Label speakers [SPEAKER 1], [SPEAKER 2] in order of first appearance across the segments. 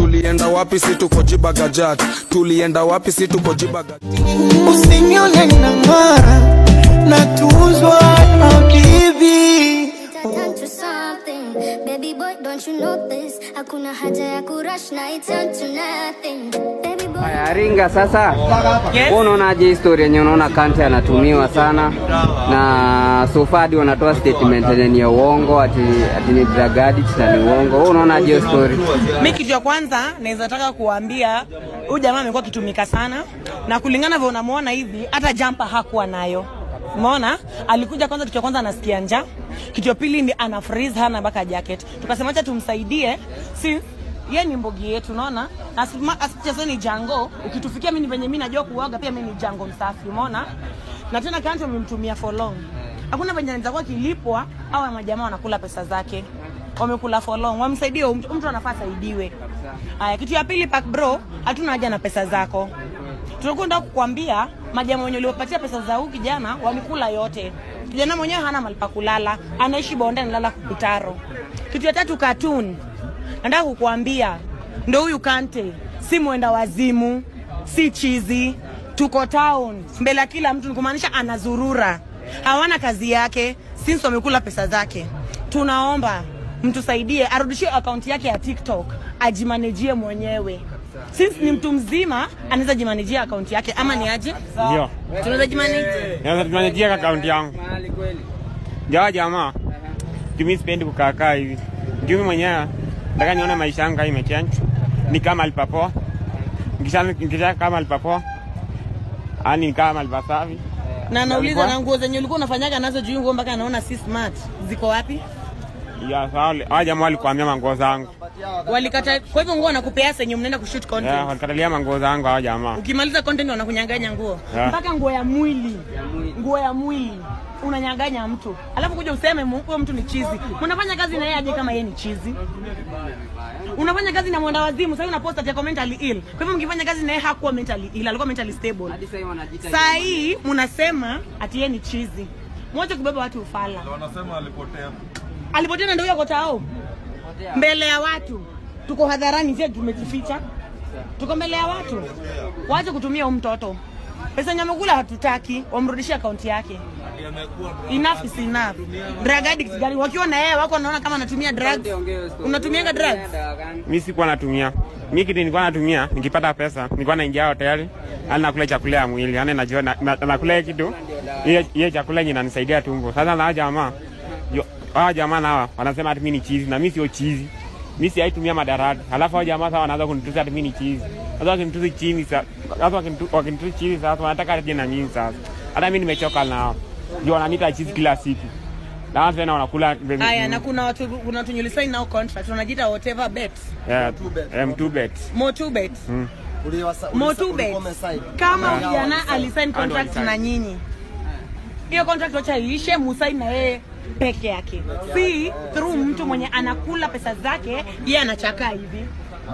[SPEAKER 1] tulienda wapi si tuko jibagajat tulienda wapi si tuko jibagajat
[SPEAKER 2] Usinione nang'ara natuzwa habibi
[SPEAKER 3] turn to something. Baby boy, don't you know this? Hakuna haja ya kurush na it turn to nothing. Baby boy.
[SPEAKER 4] Haya, Ringa sasa, yes. unaonaje historia yenye unaona Kante anatumiwa sana na sofadi wanatoa statement yenye ni ya uongo ati, ati ni drug addict na ni uongo. Wewe unaonaje hiyo story?
[SPEAKER 5] Mi kitu ya kwanza naweza taka kuambia huyu jamaa amekuwa akitumika sana, na kulingana vile unamwona hivi, hata jampa hakuwa nayo. Umeona, alikuja kwanza, kitu cha kwanza anasikia njaa, kitu ya pili ni ana freeze, hana mpaka jacket. Tukasema acha tumsaidie, si ye ni mbogi yetu, unaona asicheze ni jango. Ukitufikia mimi venye mimi najua kuoga, pia mimi ni jango msafi, umeona. Na tena Kante wamemtumia for long, hakuna venye anaweza kuwa kilipwa au majamaa wanakula pesa zake wamekula for long, wamsaidie huyu mtu, mtu anafaa asaidiwe. Haya, kitu ya pili, Pack bro, hatuna haja na pesa zako. Tunakwenda kukwambia majamaa wenye uliopatia pesa za huyu kijana walikula yote. Kijana mwenyewe hana mahali pa kulala, anaishi bonde, analala kupitaro. Kitu ya tatu, cartoon, nataka kukuambia ndo huyu Kante si mwenda wazimu, si chizi, tuko town mbele ya kila mtu, ni kumaanisha anazurura, hawana kazi yake, since wamekula pesa zake. Tunaomba mtusaidie arudishie akaunti yake ya TikTok ajimanejie mwenyewe. Since ni mtu mzima anaweza jimanejia akaunti yake ama ni aje?
[SPEAKER 6] Ndio.
[SPEAKER 5] Tunaweza jimanejia.
[SPEAKER 6] Naweza tumanejia akaunti yangu. Jawa jamaa. Mimi sipendi kukaa kaa hivi. Mimi mwenyewe nataka nione maisha yangu kama imechange. Ni kama alipapoa. Nikisha nikisha kama alipapoa. Ani ni kama alipasafi.
[SPEAKER 5] Na nauliza na nguo zenye ulikuwa unafanyaga nazo juu nguo mpaka naona si smart. Ziko wapi?
[SPEAKER 6] Ya sawa. Hawa jamaa walikuambia manguo zangu.
[SPEAKER 5] Walikata kwa hivyo nguo wanakupea senye mnaenda kushoot
[SPEAKER 6] Yeah,
[SPEAKER 5] content.
[SPEAKER 6] walikatalia manguo zangu hawa jamaa.
[SPEAKER 5] Ukimaliza content wanakunyang'anya nguo.
[SPEAKER 6] Yeah.
[SPEAKER 5] Mpaka nguo ya mwili. Nguo ya mwili unanyang'anya mtu. Alafu kuja useme mu- huyo mtu ni chizi. Unafanya kazi na yeye aje kama yeye ni chizi? Unafanya kazi na mwenda wazimu, sasa unapost ati ako mentally ill. Kwa hivyo mkifanya kazi na yeye hakuwa mentally ill, alikuwa mentally stable.
[SPEAKER 4] Hadi sasa wanajiita
[SPEAKER 5] Saa hii mnasema ati yeye ni chizi. Mwache kubeba watu ufala.
[SPEAKER 7] Wanasema alipotea.
[SPEAKER 5] Alipotea na ndio yuko tao. Mbele ya watu. Tuko hadharani, sio tumejificha. Tuko mbele ya watu. Waache kutumia huyu mtoto. Pesa yenye amekula hatutaki, wamrudishie akaunti yake. Enough is enough. Drug addict gari wakiwa na yeye wako wanaona kama anatumia drugs. Unatumianga drugs?
[SPEAKER 6] Mimi sikuwa natumia. Mimi kitu nilikuwa natumia, nikipata pesa, nilikuwa naingia hoteli, yani nakula chakula ya mwili, yani najua na- na- nakula hiyo kitu. Hiyo hiyo chakula yenye inanisaidia tumbo. Sasa na hawa jamaa, yo- hawa jamaa na hawa wanasema ati mimi ni chizi na mimi sio chizi. Mimi si aitumia madarati. Halafu hao jamaa sasa wanaanza kunitusi ati mimi ni chizi. Sasa wakinitusi chini sasa, sasa wakinitu- wakinitusi chini sasa wanataka aje na mimi sasa. Hata mimi nimechoka nao. Ndio wananiita chizi kila siku. Na watu tena wanakula
[SPEAKER 5] Haya, na kuna watu kuna watu nyulisaini nao contract wanajiita whatever bet.
[SPEAKER 6] Yeah, M2 bet.
[SPEAKER 5] Motu bet.
[SPEAKER 6] Mm.
[SPEAKER 5] Motu bet. Kama
[SPEAKER 6] Yeah.
[SPEAKER 5] kijana alisign
[SPEAKER 6] Hao ndio
[SPEAKER 5] contract
[SPEAKER 6] walisign.
[SPEAKER 5] na nyinyi. Hiyo contract wacha iishe, musaini na yeye peke yake. Si through mtu mwenye anakula pesa zake, yeye anachakaa hivi.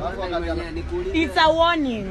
[SPEAKER 5] It's a warning.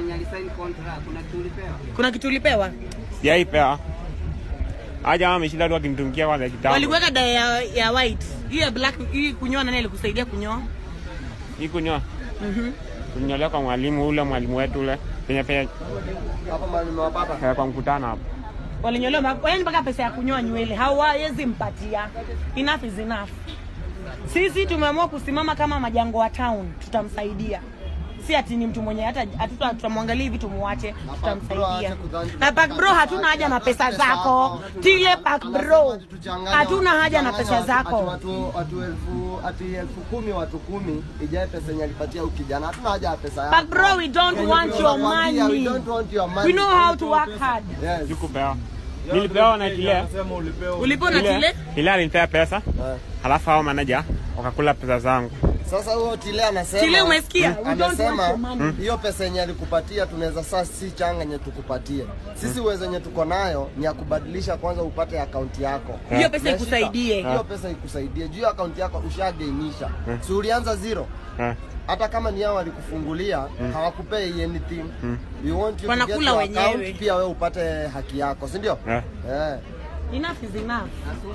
[SPEAKER 5] Kuna kitu ulipewa?
[SPEAKER 6] Sijaipewa. Hawa jamaa wameshinda tu wakinitumikia kwanza kitambo.
[SPEAKER 5] Walikuweka dawa ya, ya white. Hii ya black, hii kunyoa nani alikusaidia kunyoa?
[SPEAKER 6] Hii kunyoa.
[SPEAKER 5] Mhm.
[SPEAKER 6] Kunyolea kwa mwalimu ule mwalimu wetu ule. Penye penye
[SPEAKER 8] Hapo mahali nimewapata.
[SPEAKER 6] eh, kwa mkutano hapo.
[SPEAKER 5] Walinyolewa ma- yaani mpaka pesa ya kunyoa nywele hawawezi mpatia. Enough is enough. Sisi tumeamua kusimama kama majango wa town, tutamsaidia. Si ati ni mtu mwenye hata hatuta tutamwangalia hivi tumuache, tutamsaidia. Na Pack Bro hatuna haja na pesa zako. Tile Pack Bro. Hatuna haja na pesa
[SPEAKER 8] Ati
[SPEAKER 5] zako.
[SPEAKER 8] watu watu elfu ati elfu kumi watu kumi ijae pesa yenye alipatia huyu kijana. Hatuna haja ya pesa yako.
[SPEAKER 5] Pack Bro, we don't
[SPEAKER 8] Yenye
[SPEAKER 5] want your
[SPEAKER 8] tunakwambia, We
[SPEAKER 5] money.
[SPEAKER 8] don't want your money.
[SPEAKER 5] We know how to work hard.
[SPEAKER 8] Yes.
[SPEAKER 6] Sikupewa. Nilipewa na kile.
[SPEAKER 5] Ulipewa na kile?
[SPEAKER 6] Ile alinipea pesa. Halafu hao manager wakakula pesa zangu.
[SPEAKER 8] Sasa huyo Tile anasema
[SPEAKER 5] Tile umesikia?
[SPEAKER 8] Mm.
[SPEAKER 5] We don't want
[SPEAKER 8] Anasema
[SPEAKER 5] your money.
[SPEAKER 8] hiyo pesa yenye alikupatia tunaweza sasa si changa yenye tukupatie. Sisi uwezo yenye tuko nayo ni ya kubadilisha kwanza upate akaunti yako.
[SPEAKER 5] Hiyo pesa
[SPEAKER 8] Umeshika?
[SPEAKER 5] ikusaidie.
[SPEAKER 8] Hiyo pesa ikusaidie. Juu ya akaunti yako ushagainisha. Si ulianza zero.
[SPEAKER 6] Eh.
[SPEAKER 8] hata kama ni hao walikufungulia hawakupei anything we want you to
[SPEAKER 5] Wanakula
[SPEAKER 8] get your
[SPEAKER 5] wenyewe.
[SPEAKER 8] account, pia wewe upate haki yako si ndio
[SPEAKER 6] Eh.
[SPEAKER 8] eh
[SPEAKER 5] enough is enough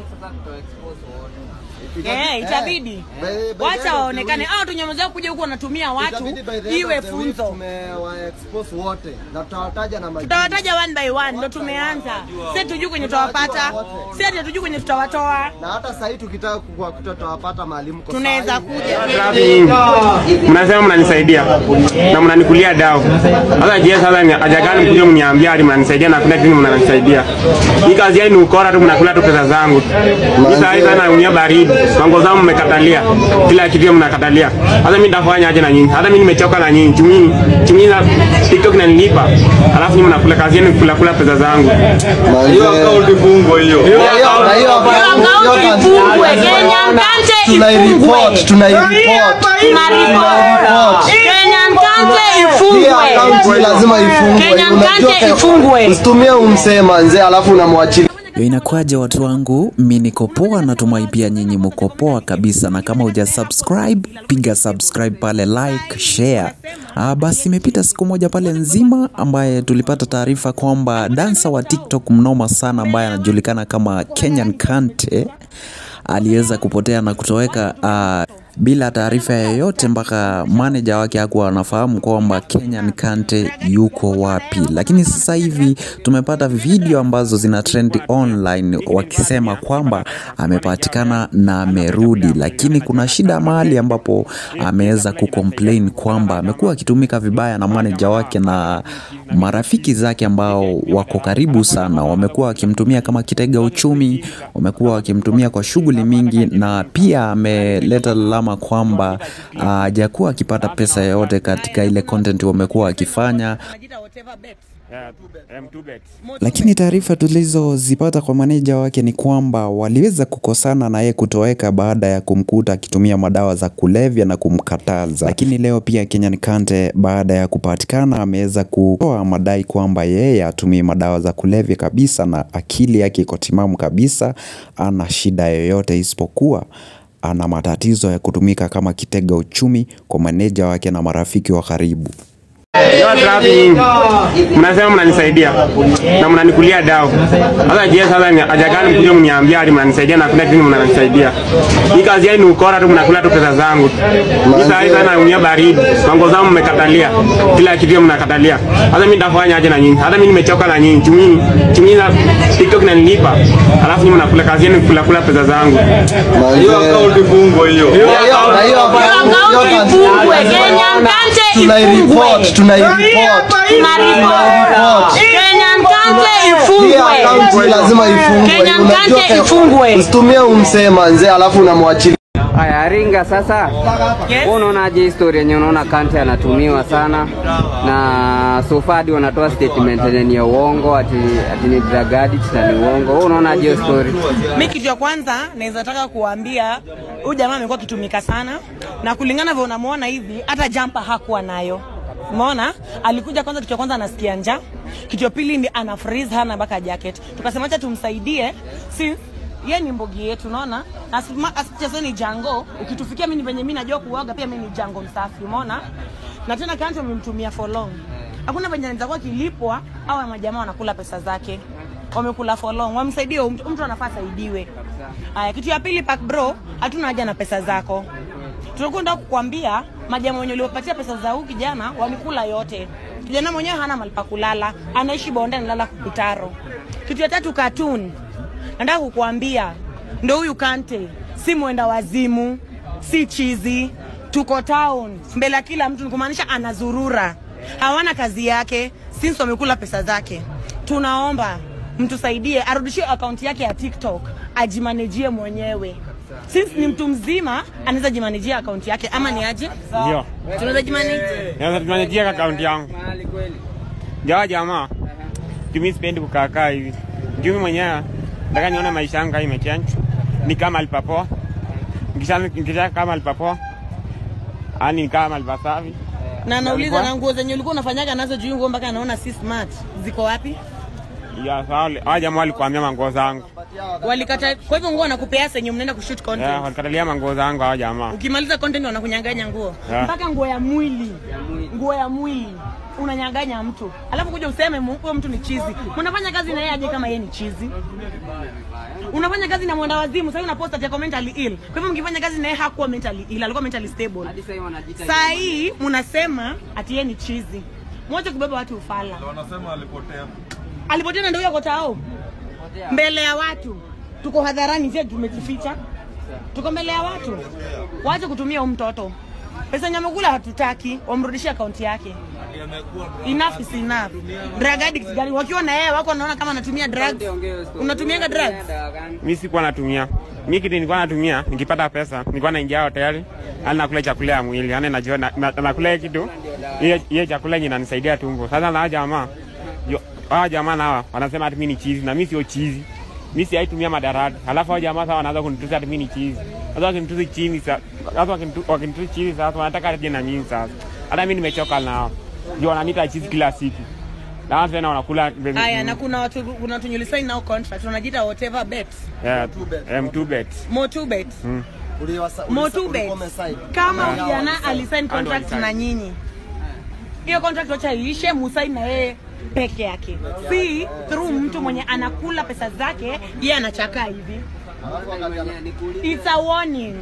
[SPEAKER 5] eh itabidi
[SPEAKER 8] By- by the end
[SPEAKER 5] wacha
[SPEAKER 8] of
[SPEAKER 5] waonekane
[SPEAKER 8] the
[SPEAKER 5] hao tunyamazao kuja huku wanatumia watu
[SPEAKER 8] Itabidi by the end
[SPEAKER 5] iwe
[SPEAKER 8] of the week
[SPEAKER 5] funzo
[SPEAKER 8] tumewaexpose wote na tutawataja na majina.
[SPEAKER 5] tutawataja one by one ndo tumeanza si tujui kwenye tutawapata si ati hatujui kwenye tutawatoa
[SPEAKER 8] na hata sahii tukitaka kuwakuta tutawapata mahali mko
[SPEAKER 5] tunaweza
[SPEAKER 8] sahi.
[SPEAKER 5] kuja
[SPEAKER 6] Traffic. mnasema mnanisaidia na mnanikulia dao. Sasa je, sasa ni haja gani mkuja mniambia hadi mnanisaidia na kuna kitu mnanisaidia? Hii kazi yenu ni ukora tu, mnakula tu pesa zangu. Hii saa hii sana naumia baridi, mango zangu mmekatalia, kila kitu mnakatalia. Sasa mimi nitafanya aje na nyinyi? Hata mimi nimechoka na nyinyi, chumini chumini na TikTok inanilipa, alafu nyinyi mnakula kazi yenu ni kula kula pesa zangu.
[SPEAKER 8] Hiyo account ifungwe hiyo. Na hiyo account- hiyo account
[SPEAKER 5] ifungwe Kenyan Kante
[SPEAKER 8] tunaireport, tunaireport.
[SPEAKER 5] tunaripoti Kenyan Kante
[SPEAKER 8] Hii
[SPEAKER 5] ifungwe
[SPEAKER 8] account lazima ifungwe.
[SPEAKER 5] Kenyan
[SPEAKER 8] Unajua
[SPEAKER 5] Kante
[SPEAKER 8] ke-
[SPEAKER 5] ifungwe.
[SPEAKER 8] Usitumie umsema nzee alafu unamwachilia.
[SPEAKER 7] Yo, inakuwaje watu wangu? Mi niko poa, natumai pia nyinyi mko poa kabisa, na kama uja subscribe piga subscribe pale, like, share. Ah, basi imepita siku moja pale nzima ambaye tulipata taarifa kwamba dansa wa TikTok mnoma sana ambaye anajulikana kama Kenyan Kante aliweza kupotea na kutoweka ah, bila taarifa yoyote mpaka manager wake hakuwa anafahamu kwamba Kenyan Kante yuko wapi. Lakini sasa hivi tumepata video ambazo zina trend online wakisema kwamba amepatikana na amerudi, lakini kuna shida mahali ambapo ameweza kucomplain kwamba amekuwa akitumika vibaya na manager wake na marafiki zake ambao wako karibu sana, wamekuwa wakimtumia kama kitega uchumi, wamekuwa wakimtumia kwa shughuli mingi, na pia ameleta lalama kwamba ah, hajakuwa akipata pesa yoyote katika ile content wamekuwa wakifanya.
[SPEAKER 5] Wanajiita whatever bet.
[SPEAKER 6] Yeah, M2 bet.
[SPEAKER 7] Lakini taarifa tulizozipata kwa maneja wake ni kwamba waliweza kukosana na yeye kutoweka baada ya kumkuta akitumia madawa za kulevya na kumkataza. Lakini leo pia Kenyan Kante baada ya kupatikana ameweza kutoa madai kwamba yeye hatumii madawa za kulevya kabisa na akili yake iko timamu kabisa, ana shida yoyote isipokuwa ana matatizo ya kutumika kama kitega uchumi kwa maneja wake na marafiki wa karibu.
[SPEAKER 6] Yo, traffic. mnasema mnanisaidia na mnanikulia dao. Sasa je, sasa ni haja gani mkuja mniambia hadi mnanisaidia na kuna kitu mnanisaidia? Hii kazi yenu ni ukora tu, mnakula tu pesa zangu. Hii saa hii sana naumia baridi, mango zangu mmekatalia, kila kitu mnakatalia. Sasa mimi nitafanya aje na nyinyi? Hata mimi nimechoka na nyinyi, chumini chumini na TikTok inanilipa, alafu nyinyi mnakula kazi yenu ni kula kula pesa zangu.
[SPEAKER 8] Hiyo account ifungwe hiyo. Na hiyo account- hiyo account
[SPEAKER 5] ifungwe Kenyan Kante
[SPEAKER 8] tunaireport,
[SPEAKER 5] ifungwe
[SPEAKER 8] tunaireport.
[SPEAKER 5] tunaripoti Kenyan Kante
[SPEAKER 8] Hii
[SPEAKER 5] ifungwe
[SPEAKER 8] account lazima ifungwe.
[SPEAKER 5] Kenyan
[SPEAKER 8] Unajua
[SPEAKER 5] Kante
[SPEAKER 8] ke-
[SPEAKER 5] ifungwe.
[SPEAKER 8] Usitumie umsema nzee alafu unamwachilia.
[SPEAKER 4] Haya, Ringa sasa,
[SPEAKER 5] Yes.
[SPEAKER 4] wewe unaonaje historia yenye unaona Kante anatumiwa sana na sofadi wanatoa statement yenye ni ya uongo ati, ati ni drug addict na ni uongo. Wewe unaonaje hiyo story?
[SPEAKER 5] mi kitu ya kwanza naweza taka kuambia huyu jamaa amekuwa akitumika sana na kulingana vile unamwona hivi hata jampa hakuwa nayo umeona alikuja kwanza kitu ya kwanza anasikia njaa kitu ya pili ni ana freeze hana mpaka jacket tukasema acha tumsaidie si ye ni mbogi yetu unaona asicheze ni jango ukitufikia mimi venye mimi najua kuoga pia mimi ni jango msafi umeona na tena kanti wamemtumia for long hakuna venye anaweza kuwa kilipwa au majamaa wanakula pesa zake wamekula for long wamsaidie huyu mtu mtu anafaa asaidiwe haya kitu ya pili pack bro hatuna haja na pesa zako tunakwenda kukwambia majamaa wenye uliopatia pesa za huyu kijana wamekula yote kijana mwenyewe hana mahali pa kulala anaishi bonde analala kukutaro kitu ya tatu katuni nataka kukuambia ndo huyu kante si mwenda wazimu si chizi tuko town mbele ya kila mtu nikumaanisha anazurura hawana kazi yake since wamekula pesa zake tunaomba mtusaidie arudishie akaunti yake ya tiktok ajimanejie mwenyewe since ni mtu mzima anaweza jimanejia akaunti yake ama ni aje
[SPEAKER 6] Ndio.
[SPEAKER 5] tunaweza jimanejia
[SPEAKER 6] Naweza tumanejia akaunti yangu. Jawa jamaa. Mimi sipendi kukaa kaa hivi. Mimi mwenyewe nataka nione maisha yangu kama imechange. Ni kama alipapoa. Nikisha nikisha kama alipapoa. Ani ni kama alipasavi.
[SPEAKER 5] na nauliza
[SPEAKER 6] Alikuwa-
[SPEAKER 5] na nguo zenye ulikuwa unafanyaga nazo juu nguo mpaka anaona si smart ziko wapi
[SPEAKER 6] Ya sawa. Hawa jamaa walikuambia manguo zangu.
[SPEAKER 5] Walikata, kwa hivyo nguo wanakupea senye mnaenda kushoot content.
[SPEAKER 6] Yeah, walikatalia manguo zangu hao jamaa.
[SPEAKER 5] Ukimaliza content wanakunyang'anya nguo
[SPEAKER 6] Yeah.
[SPEAKER 5] mpaka nguo ya mwili, nguo ya mwili unanyang'anya mtu, alafu kuja useme mu- huyo mtu ni chizi. Mnafanya kazi na yeye aje kama yeye ni chizi? Unafanya kazi na mwenda wazimu, sasa una post ati ako mentally ill. Kwa hivyo mkifanya kazi na yeye hakuwa mentally ill, alikuwa mentally stable.
[SPEAKER 4] Hadi sasa hivi wanajiita
[SPEAKER 5] Saa hii mnasema ati yeye ni chizi. Mwache kubeba watu ufala.
[SPEAKER 9] wanasema alipotea.
[SPEAKER 5] Alipotea na ndio yuko tao mbele ya watu, tuko hadharani, je, tumejificha? Tuko mbele ya watu. Waache kutumia huyu mtoto pesa nyamekula, hatutaki wamrudishie akaunti yake. Enough is enough. Drug addicts gani wakiwa na yeye wako wanaona kama anatumia drugs. Unatumianga drugs?
[SPEAKER 6] Mimi sikuwa natumia. Mimi kitu nilikuwa natumia nikipata pesa, nilikuwa naingia hoteli, yani nakula chakula ya mwili, yani najua na- na- nakula kitu hiyo hiyo chakula yenye inanisaidia tumbo. Sasa na hao jamaa yo- hao jamaa nao wanasema ati mimi ni chizi na mimi sio chizi. Mimi si aitumia madarati. Alafu hao jamaa sasa wanaanza kunitusi ati mimi ni chizi. Sasa wakinitusi chini sasa, sasa wakinitu- wakinitusi chini sasa wanataka aje na mimi sasa. Hata mimi nimechoka nao. Ndio wananiita chizi kila siku. Na watu tena wanakula
[SPEAKER 5] Haya, na kuna watu kuna watu nyulisaini nao contract wanajiita whatever bets.
[SPEAKER 6] Yeah, M2 bet.
[SPEAKER 5] Motu bets.
[SPEAKER 8] Uliwasa-
[SPEAKER 5] Motu
[SPEAKER 8] ulisa-
[SPEAKER 5] bets.
[SPEAKER 8] ulikuwa umesign.
[SPEAKER 5] Kama
[SPEAKER 8] Yeah.
[SPEAKER 5] vijana alisign
[SPEAKER 6] Ando
[SPEAKER 5] contract
[SPEAKER 6] alisign.
[SPEAKER 5] na nyinyi. Hiyo contract wacha iishe, musaini na yeye peke yake, si through mtu mwenye anakula pesa zake, yeye anachakaa hivi. It's a warning.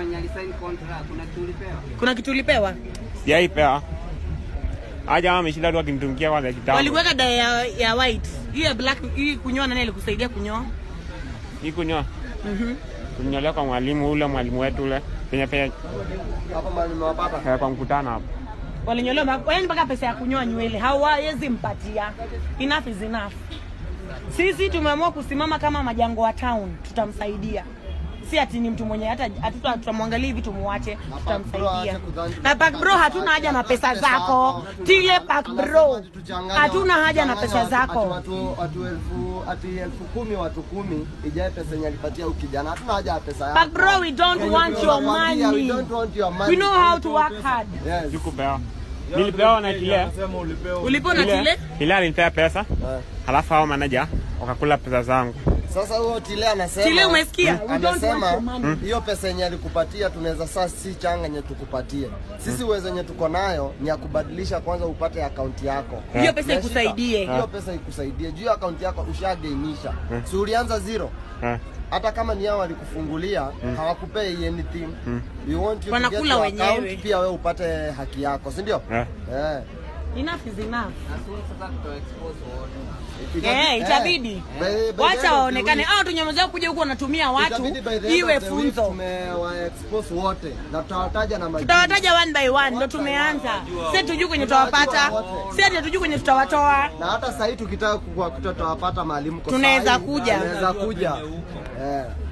[SPEAKER 5] Kuna kitu ulipewa?
[SPEAKER 6] Sijaipewa. Hao jamaa wameshinda tu wakinitungia kwanza kitambo.
[SPEAKER 5] Walikuweka dawa ya, ya white. Hii ya black, hii kunyoa nani alikusaidia kunyoa?
[SPEAKER 6] Hii kunyoa.
[SPEAKER 5] Mhm.
[SPEAKER 6] Kunyolewa kwa mwalimu ule mwalimu wetu ule. Penye penye
[SPEAKER 8] Hapo mahali nimewapata.
[SPEAKER 6] eh, kwa mkutano hapo.
[SPEAKER 5] Walinyolewa mpaka- yaani mpaka pesa ya kunyoa nywele hawawezi mpatia. Enough is enough. Sisi tumeamua kusimama kama majango wa town, tutamsaidia. Si ati ni mtu mwenye hata hatuta tutamwangalia hivi tumuache, tutamsaidia. Na Park Bro hatuna haja na pesa zako. Tile Park Bro. Hatuna haja na pesa
[SPEAKER 8] Ati
[SPEAKER 5] zako.
[SPEAKER 8] watu watu elfu ati elfu kumi watu kumi ijae pesa yenye alipatia huyu kijana. Hatuna haja ya pesa yako.
[SPEAKER 5] Park Bro, we don't
[SPEAKER 8] Yenye
[SPEAKER 5] want your
[SPEAKER 8] tunakwambia,
[SPEAKER 5] money.
[SPEAKER 8] We don't want your money.
[SPEAKER 5] We know how to work hard.
[SPEAKER 8] Yes.
[SPEAKER 6] Sikupewa. Nilipewa na kile.
[SPEAKER 9] Anasema ulipewa.
[SPEAKER 5] Ulipo na
[SPEAKER 6] Ile
[SPEAKER 5] tile?
[SPEAKER 6] ile alinipea pesa.
[SPEAKER 8] Eh.
[SPEAKER 6] Halafu hao manager wakakula pesa zangu.
[SPEAKER 8] Sasa huyo Tile anasema
[SPEAKER 5] Tile umesikia? We don't want
[SPEAKER 8] Anasema
[SPEAKER 5] your money.
[SPEAKER 8] hiyo pesa yenye alikupatia tunaweza saa si changa yenye tukupatie. Sisi uwezo yenye tuko nayo ni ya kubadilisha kwanza upate akaunti yako.
[SPEAKER 5] Hiyo pesa
[SPEAKER 8] Umeshika?
[SPEAKER 5] ikusaidie.
[SPEAKER 8] Hiyo pesa ikusaidie. Juu ya akaunti yako ushagainisha. Si ulianza zero.
[SPEAKER 6] Eh.
[SPEAKER 8] hata kama ni hao walikufungulia hawakupei anything we want you to
[SPEAKER 5] Wanakula
[SPEAKER 8] get your
[SPEAKER 5] wenyewe.
[SPEAKER 8] account, pia wewe upate haki yako si ndio
[SPEAKER 6] Eh.
[SPEAKER 8] eh
[SPEAKER 5] Enough is enough.
[SPEAKER 8] Itabidi-
[SPEAKER 5] Eh,
[SPEAKER 8] eh,
[SPEAKER 5] itabidi.
[SPEAKER 8] by- by the end
[SPEAKER 5] Wacha
[SPEAKER 8] of the
[SPEAKER 5] waonekane.
[SPEAKER 8] week-
[SPEAKER 5] Hao tunyamazao kuja huku wanatumia watu
[SPEAKER 8] itabidi by the end
[SPEAKER 5] iwe
[SPEAKER 8] of the week
[SPEAKER 5] funzo.
[SPEAKER 8] tumewa expose wote na tutawataja na majina
[SPEAKER 5] Tutawataja one by one, ndo tumeanza. Si tujui kwenye tutawapata, si ati hatujui kwenye tutawatoa.
[SPEAKER 8] na hata sasa hivi tukitaka kuwa tutawapata mahali mko
[SPEAKER 5] Tunaweza
[SPEAKER 8] sahi,
[SPEAKER 5] kuja.
[SPEAKER 8] tunaweza kuja eh